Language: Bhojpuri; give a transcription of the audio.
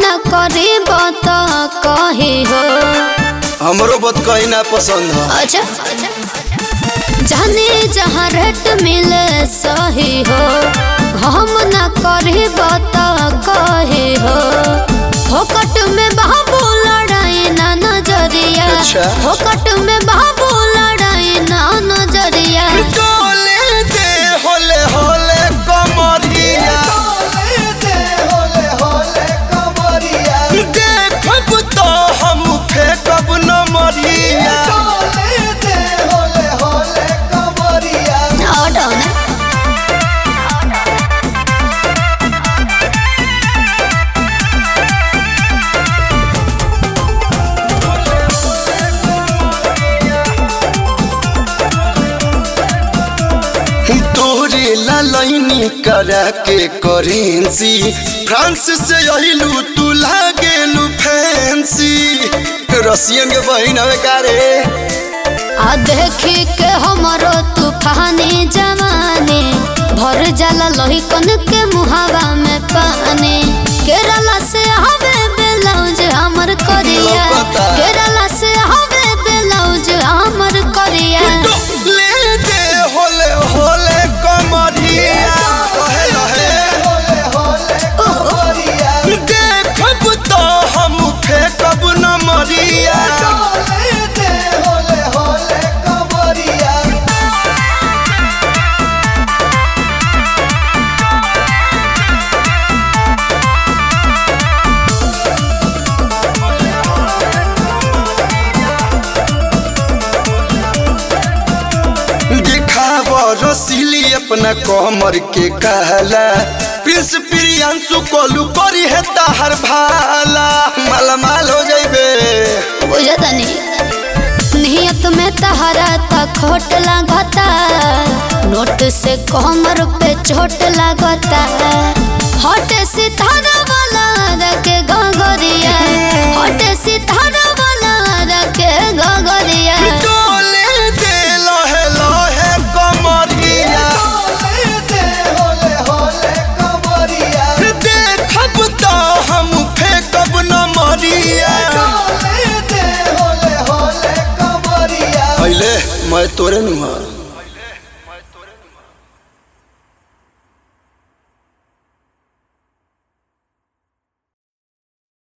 न करी बात कही हो हमरो बात कहीं ना पसंद है अच्छा जाने जहाँ रेट मिले सही हो हम न करी बात कही हो फोकट में बाबू लड़ाई ना नजरिया अच्छा। फोकट में बाबू लड़ाई ना नजरिया डोले दे होले होले कमरिया देखब तो हम फेंकब न मरिया और डाउन है। तोरे लालनी करा के करेंसी फ्रांस से अहिलू तू लागेलू फैंसी रसियन के बहिन हवे का रे आ देखी के हमरो तूफानी जवानी भर जाला लोही कन के मुहावा में पानी केरला से हवे ब्लाउज हमर करिया लौकता। केरला से हवे ब्लाउज हमर करिया ले दे होले होले कमरिया कहे रहे देखब तो हम फेंकब न मरिया दिखाव रसीली अपना कमर के कहला प्रिंस प्रियांशु कोलू करी है ताहर भाला माला माल हो जाइबे बुझतनी नियत में तहरा त खोट लागता नोट से कमर पे चोट लागता हट सितारा वाला रखे गगरिया हट सितारा वाला रखे गगरिया डोले दे लहे लहे कमरिया देखब तो हम फेंकब न मरिया पहले मैं तोरे नुहा